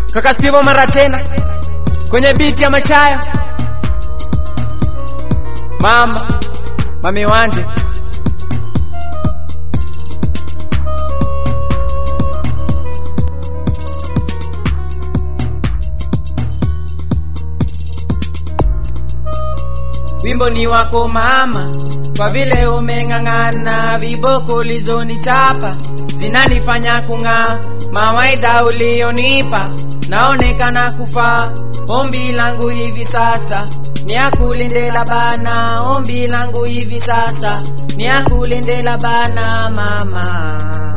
Kaka Steve mara tena kwenye biti ya Machayo. Mama Mami Wanje Wimbo ni wako mama, kwa vile umeng'ang'ana, viboko ulizonichapa zinanifanya kung'aa. Mawaidha ulionipa naonekana kufaa. Ombi langu hivi sasa ni akulindela bana, ombi langu hivi sasa ni akulindela bana mama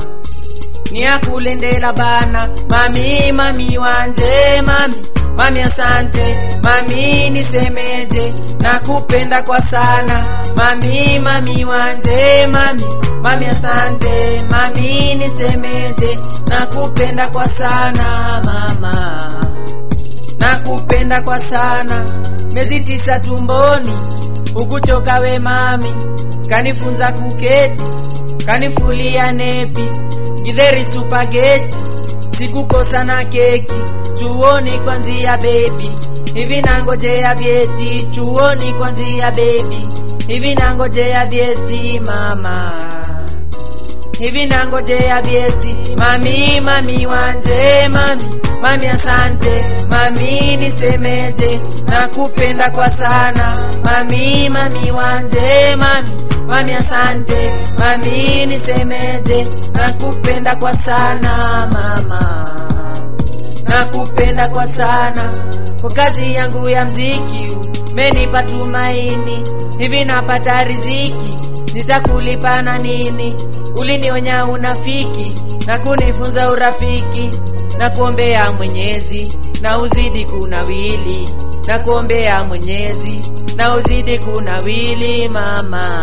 ni akulindela bana mami mami wanje mami mami asante mami nisemeje nakupenda kwa sana mami mami wanje mami mami asante mami nisemeje nakupenda kwa sana mama nakupenda kwa sana miezi tisa tumboni ukuchoka we mami kanifunza kuketi kanifulia nepi githeri supageti sikukosa na keki chuoni kwanzia bebi hivi nangojea vyeti chuoni kwanzia bebi hivi nangojea vyeti mama hivi nangojea vyeti mami mami wanje mami mami asante mami nisemeje nakupenda kwa sana mami mami wanje mami mami asante mami nisemeje nakupenda kwa sana mama nakupenda kwa sana kwa kazi yangu ya mziki menipa tumaini hivi napata riziki nitakulipa na nini ulinionya unafiki na kunifunza urafiki na kuombea mwenyezi na uzidi kunawili na kuombea mwenyezi na uzidi kunawili mama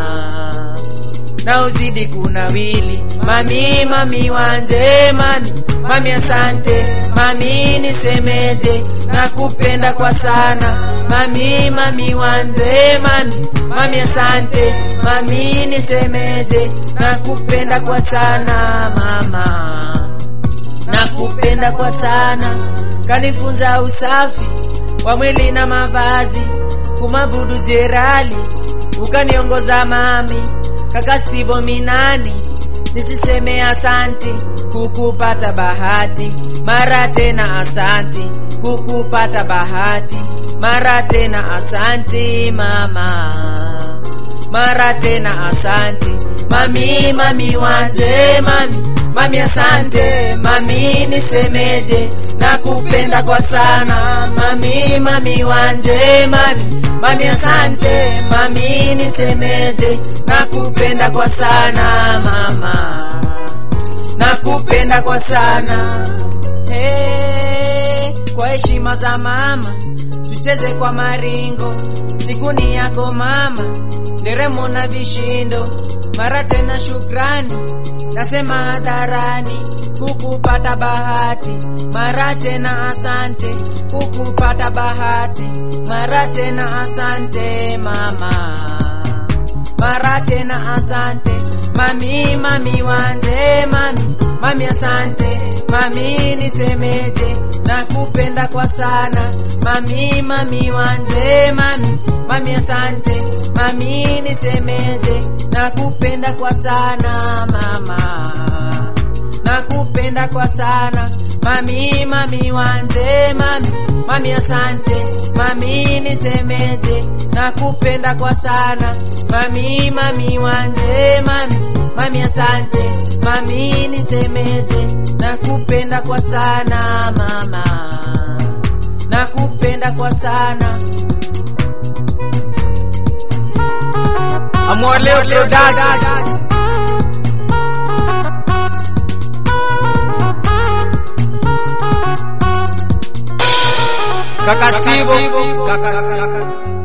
na uzidi kunawili mami mami wanje mami mami asante mami nisemeje nakupenda kwa sana mami mami wanje mami mami asante mami nisemeje nakupenda kwa sana mama nakupenda kwa sana kanifunza usafi wa mwili na mavazi kumabudu jerali ukaniongoza mami kaka Stivo Minani nisiseme asanti kukupata bahati mara tena asanti kukupata bahati mara tena asanti mama mara tena asanti mami mami wanje mami mami asante mami nisemeje nakupenda kwa sana mami mami wanje mami mami asante mami nisemeje nakupenda kwa sana mama nakupenda kwa sana hey, kwa heshima za mama tucheze kwa maringo siku ni yako mama nderemo na vishindo mara tena shukrani nasema hadharani kukupata bahati mara tena asante kukupata bahati mara tena asante mama mara tena asante mami mami wanje mami mami asante mami nisemeje nakupenda kwa sana mami mami wanje mami mami asante mami nisemeje nakupenda kwa sana mama nakupenda kwa sana mami mami wanje mami mami asante mami nisemeje nakupenda kwa sana mami mami wanje mami mami asante mami nisemeje nakupenda kwa sana mama nakupenda kwa sana Amwaleo Teodasi Kaka Steve, kaka, kaka,